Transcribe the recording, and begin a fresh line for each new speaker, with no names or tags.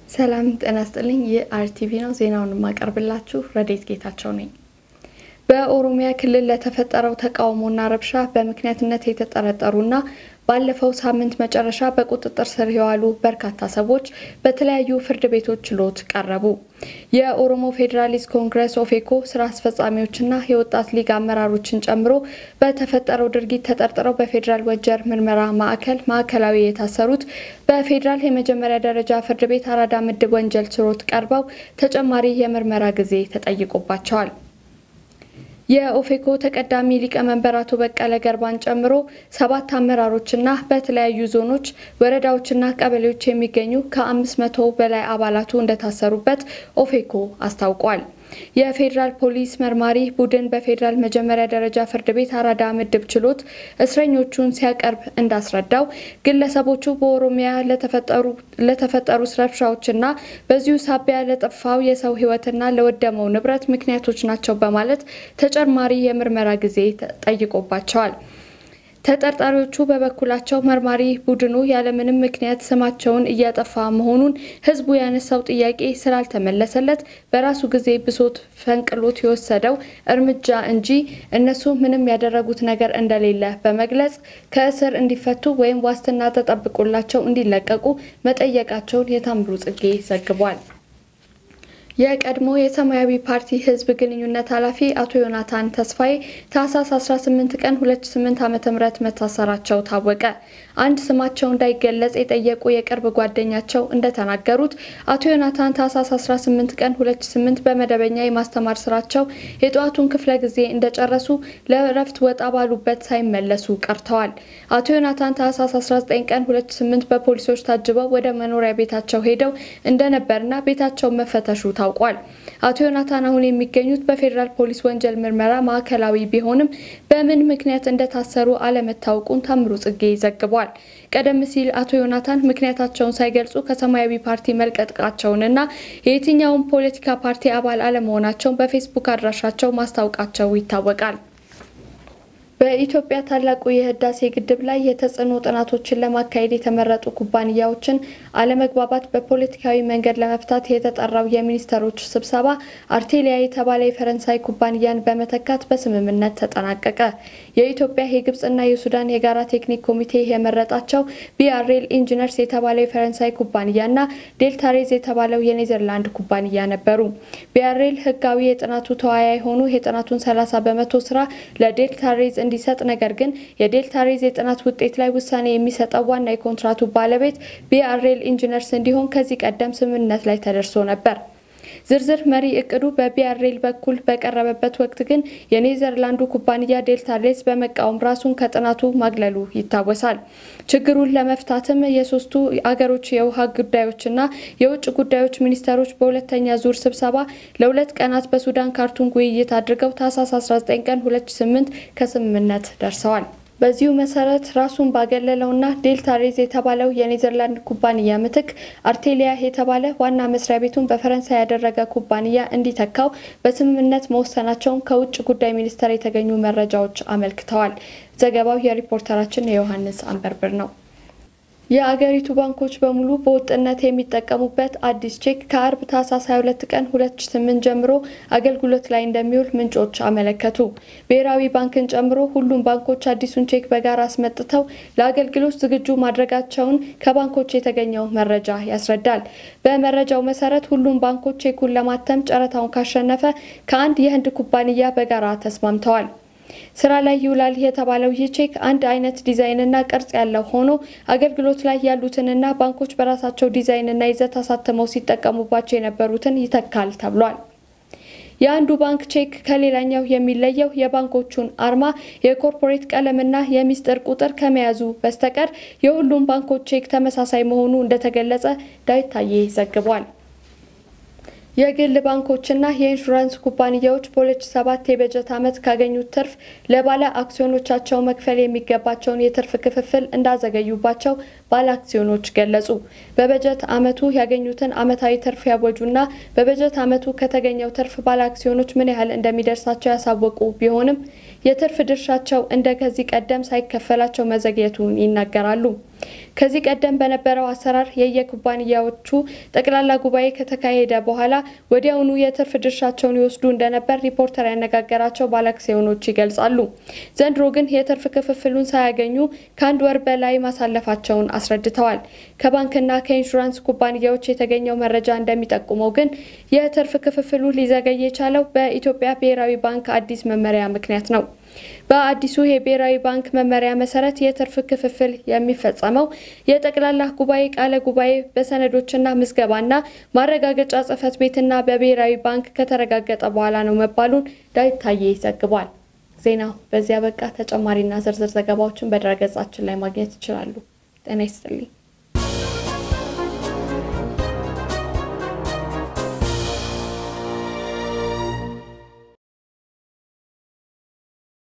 ሰላም ጤና ስጥልኝ። ይህ አርቲቪ ነው። ዜናውን የማቀርብላችሁ ረዴት ጌታቸው ነኝ። በኦሮሚያ ክልል ለተፈጠረው ተቃውሞና ረብሻ በምክንያትነት የተጠረጠሩና ባለፈው ሳምንት መጨረሻ በቁጥጥር ስር የዋሉ በርካታ ሰዎች በተለያዩ ፍርድ ቤቶች ችሎት ቀረቡ። የኦሮሞ ፌዴራሊስት ኮንግረስ ኦፌኮ ስራ አስፈጻሚዎችና የወጣት ሊግ አመራሮችን ጨምሮ በተፈጠረው ድርጊት ተጠርጥረው በፌዴራል ወንጀል ምርመራ ማዕከል ማዕከላዊ የታሰሩት በፌዴራል የመጀመሪያ ደረጃ ፍርድ ቤት አራዳ ምድብ ወንጀል ችሎት ቀርበው ተጨማሪ የምርመራ ጊዜ ተጠይቆባቸዋል። የኦፌኮ ተቀዳሚ ሊቀመንበር አቶ በቀለ ገርባን ጨምሮ ሰባት አመራሮችና በተለያዩ ዞኖች፣ ወረዳዎችና ቀበሌዎች የሚገኙ ከአምስት መቶ በላይ አባላቱ እንደታሰሩበት ኦፌኮ አስታውቋል። የፌዴራል ፖሊስ መርማሪ ቡድን በፌዴራል መጀመሪያ ደረጃ ፍርድ ቤት አራዳ ምድብ ችሎት እስረኞቹን ሲያቀርብ እንዳስረዳው ግለሰቦቹ በኦሮሚያ ለተፈጠሩ ረብሻዎችና በዚሁ ሳቢያ ለጠፋው የሰው ሕይወትና ለወደመው ንብረት ምክንያቶች ናቸው በማለት ተጨማሪ የምርመራ ጊዜ ጠይቆባቸዋል። ተጠርጣሪዎቹ በበኩላቸው መርማሪ ቡድኑ ያለምንም ምክንያት ስማቸውን እያጠፋ መሆኑን ሕዝቡ ያነሳው ጥያቄ ስላልተመለሰለት በራሱ ጊዜ ብሶት ፈንቅሎት የወሰደው እርምጃ እንጂ እነሱ ምንም ያደረጉት ነገር እንደሌለ በመግለጽ ከእስር እንዲፈቱ ወይም ዋስትና ተጠብቆላቸው እንዲለቀቁ መጠየቃቸውን የታምሩ ጽጌ ዘግቧል። የቀድሞ የሰማያዊ ፓርቲ ህዝብ ግንኙነት ኃላፊ አቶ ዮናታን ተስፋዬ ታህሳስ 18 ቀን 2008 ዓ.ም መታሰራቸው ታወቀ። አንድ ስማቸው እንዳይገለጽ የጠየቁ የቅርብ ጓደኛቸው እንደተናገሩት አቶ ዮናታን ታህሳስ 18 ቀን 2008 በመደበኛ የማስተማር ስራቸው የጠዋቱን ክፍለ ጊዜ እንደጨረሱ ለእረፍት ወጣ ባሉበት ሳይመለሱ ቀርተዋል። አቶ ዮናታን ታህሳስ 19 ቀን 2008 በፖሊሶች ታጅበው ወደ መኖሪያ ቤታቸው ሄደው እንደነበርና ቤታቸው መፈተሹ ታውቋል። አቶ ዮናታን አሁን የሚገኙት በፌዴራል ፖሊስ ወንጀል ምርመራ ማዕከላዊ ቢሆንም በምን ምክንያት እንደታሰሩ አለመታወቁን ታምሩ ጽጌ ዘግቧል። ቀደም ሲል አቶ ዮናታን ምክንያታቸውን ሳይገልጹ ከሰማያዊ ፓርቲ መልቀቃቸውንና የየትኛውን ፖለቲካ ፓርቲ አባል አለመሆናቸውን በፌስቡክ አድራሻቸው ማስታወቃቸው ይታወቃል። በኢትዮጵያ ታላቁ የህዳሴ ግድብ ላይ የተጽዕኖ ጥናቶችን ለማካሄድ የተመረጡ ኩባንያዎችን አለመግባባት በፖለቲካዊ መንገድ ለመፍታት የተጠራው የሚኒስትሮች ስብሰባ አርቴሊያ የተባለ የፈረንሳይ ኩባንያን በመተካት በስምምነት ተጠናቀቀ። የኢትዮጵያ የግብጽና የሱዳን የጋራ ቴክኒክ ኮሚቴ የመረጣቸው ቢአርኤል ኢንጂነርስ የተባለው የፈረንሳይ ኩባንያና ዴልታሬዝ የተባለው የኔዘርላንድ ኩባንያ ነበሩ። ቢአርኤል ህጋዊ የጥናቱ ተወያይ ሆኑ የጥናቱን 30 በመቶ ስራ ለዴልታሬዝ እንዲሰጥ ነገር ግን የዴልታ ሬዝ የጥናት ውጤት ላይ ውሳኔ የሚሰጠው ዋና የኮንትራቱ ባለቤት ቢአርኤል ኢንጂነርስ እንዲሆን ከዚህ ቀደም ስምምነት ላይ ተደርሶ ነበር። ዝርዝር መሪ እቅዱ በቢአርኤል በኩል በቀረበበት ወቅት ግን የኔዘርላንዱ ኩባንያ ዴልታ ሬዝ በመቃወም ራሱን ከጥናቱ ማግለሉ ይታወሳል። ችግሩን ለመፍታትም የሶስቱ አገሮች የውሃ ጉዳዮችና የውጭ ጉዳዮች ሚኒስተሮች በሁለተኛ ዙር ስብሰባ ለሁለት ቀናት በሱዳን ካርቱም ውይይት አድርገው ታህሳስ 19 ቀን 2008 ከስምምነት ደርሰዋል። በዚሁ መሰረት ራሱን ባገለለውና ዴልታ ሬዝ የተባለው የኔዘርላንድ ኩባንያ ምትክ አርቴሊያ የተባለ ዋና መስሪያ ቤቱን በፈረንሳይ ያደረገ ኩባንያ እንዲተካው በስምምነት መወሰናቸውን ከውጭ ጉዳይ ሚኒስቴር የተገኙ መረጃዎች አመልክተዋል። ዘገባው የሪፖርተራችን የዮሐንስ አንበርብር ነው። የአገሪቱ ባንኮች በሙሉ በወጥነት የሚጠቀሙበት አዲስ ቼክ ከአርብ ታህሳስ 22 ቀን 2008 ጀምሮ አገልግሎት ላይ እንደሚውል ምንጮች አመለከቱ። ብሔራዊ ባንክን ጨምሮ ሁሉም ባንኮች አዲሱን ቼክ በጋራ አስመጥተው ለአገልግሎት ዝግጁ ማድረጋቸውን ከባንኮች የተገኘው መረጃ ያስረዳል። በመረጃው መሰረት ሁሉም ባንኮች ቼኩን ለማተም ጨረታውን ካሸነፈ ከአንድ የህንድ ኩባንያ በጋራ ተስማምተዋል። ስራ ላይ ይውላል የተባለው ይህ ቼክ አንድ አይነት ዲዛይንና ቅርጽ ያለው ሆኖ አገልግሎት ላይ ያሉትንና ባንኮች በራሳቸው ዲዛይንና ይዘት አሳትመው ሲጠቀሙባቸው የነበሩትን ይተካል ተብሏል። የአንዱ ባንክ ቼክ ከሌላኛው የሚለየው የባንኮቹን አርማ፣ የኮርፖሬት ቀለምና የሚስጥር ቁጥር ከመያዙ በስተቀር የሁሉም ባንኮች ቼክ ተመሳሳይ መሆኑ እንደተገለጸ ዳዊት ታዬ ዘግቧል። የግል ባንኮችና የኢንሹራንስ ኩባንያዎች በ2007 የበጀት ዓመት ካገኙት ትርፍ ለባለ አክሲዮኖቻቸው መክፈል የሚገባቸውን የትርፍ ክፍፍል እንዳዘገዩባቸው ባለ አክሲዮኖች ገለጹ። በበጀት ዓመቱ ያገኙትን ዓመታዊ ትርፍ ያወጁና በበጀት ዓመቱ ከተገኘው ትርፍ ባለ አክሲዮኖች ምን ያህል እንደሚደርሳቸው ያሳወቁ ቢሆንም የትርፍ ድርሻቸው እንደ ከዚህ ቀደም ሳይከፈላቸው መዘግየቱን ይናገራሉ። ከዚህ ቀደም በነበረው አሰራር የየኩባንያዎቹ ጠቅላላ ጉባኤ ከተካሄደ በኋላ ወዲያውኑ የትርፍ ድርሻቸውን ይወስዱ እንደነበር ሪፖርተር ያነጋገራቸው ባለአክሲዮኖች ይገልጻሉ። ዘንድሮ ግን የትርፍ ክፍፍሉን ሳያገኙ ከአንድ ወር በላይ ማሳለፋቸውን አስረድተዋል። ከባንክና ከኢንሹራንስ ኩባንያዎች የተገኘው መረጃ እንደሚጠቁመው ግን የትርፍ ክፍፍሉ ሊዘገይ የቻለው በኢትዮጵያ ብሔራዊ ባንክ አዲስ መመሪያ ምክንያት ነው። በአዲሱ የብሔራዊ ባንክ መመሪያ መሰረት የትርፍ ክፍፍል የሚፈጸመው የጠቅላላ ጉባኤ ቃለ ጉባኤ በሰነዶችና ምዝገባና ማረጋገጫ ጽሕፈት ቤትና በብሔራዊ ባንክ ከተረጋገጠ በኋላ ነው መባሉን ዳዊት ታዬ ዘግቧል። ዜናው በዚያ በቃ። ተጨማሪና ዝርዝር ዘገባዎችን በድረገጻችን ላይ ማግኘት ይችላሉ። ጤና ይስጥልኝ።